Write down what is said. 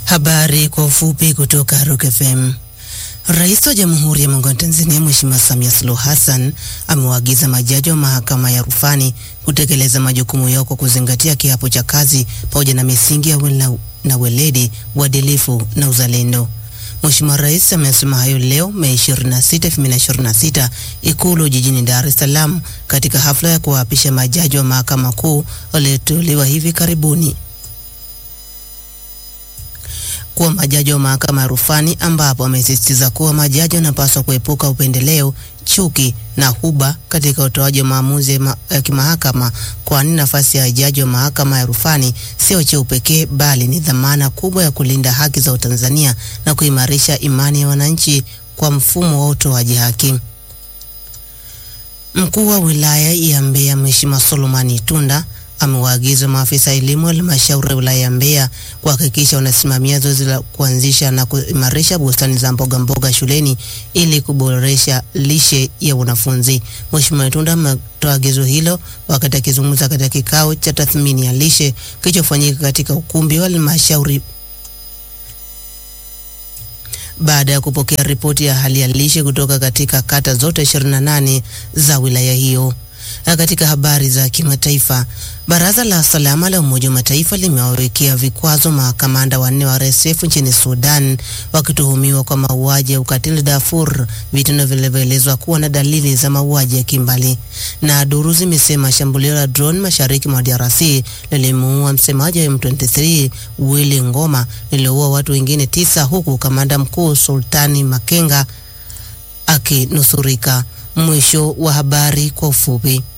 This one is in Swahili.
Habari kwa ufupi kutoka Rock FM. Rais wa Jamhuri ya Muungano wa Tanzania Mheshimiwa Samia Suluhu Hassan amewaagiza majaji wa mahakama ya rufani kutekeleza majukumu yao kwa kuzingatia kiapo cha kazi pamoja na misingi ya wela, na weledi, uadilifu na uzalendo. Mheshimiwa Rais amesema hayo leo Mei 26, 2026 Ikulu jijini Dar es Salaam katika hafla ya kuwaapisha majaji wa Mahakama Kuu walioteuliwa hivi karibuni kuwa majaji wa mahakama ya rufani ambapo amesisitiza kuwa majaji wanapaswa kuepuka upendeleo, chuki na huba katika utoaji wa maamuzi ya ma kimahakama, kwani nafasi ya jaji wa mahakama ya rufani sio cheo pekee, bali ni dhamana kubwa ya kulinda haki za Watanzania na kuimarisha imani ya wananchi kwa mfumo wa utoaji haki. Mkuu wa wilaya ya Mbeya Mheshimiwa Solomon Itunda amewaagiza maafisa elimu wa halmashauri ya wilaya ya Mbeya kuhakikisha wanasimamia zoezi la kuanzisha na kuimarisha bustani za mboga mboga shuleni ili kuboresha lishe ya wanafunzi. Mheshimiwa Itunda ametoa agizo hilo wakati akizungumza katika kikao cha tathmini ya lishe kilichofanyika katika ukumbi wa halmashauri baada ya kupokea ripoti ya hali ya lishe kutoka katika kata zote 28 za wilaya hiyo. Na katika habari za kimataifa, baraza la usalama la Umoja wa Mataifa limewawekea vikwazo makamanda wanne wa RSF nchini Sudan wakituhumiwa kwa mauaji ya ukatili Darfur, vitendo vilivyoelezwa kuwa na dalili za mauaji ya kimbali. Na duru zimesema shambulio la drone mashariki mwa DRC lilimuua msemaji wa M23 Willy Ngoma, lililoua watu wengine tisa, huku kamanda mkuu Sultani Makenga akinusurika. Mwisho wa habari kwa ufupi.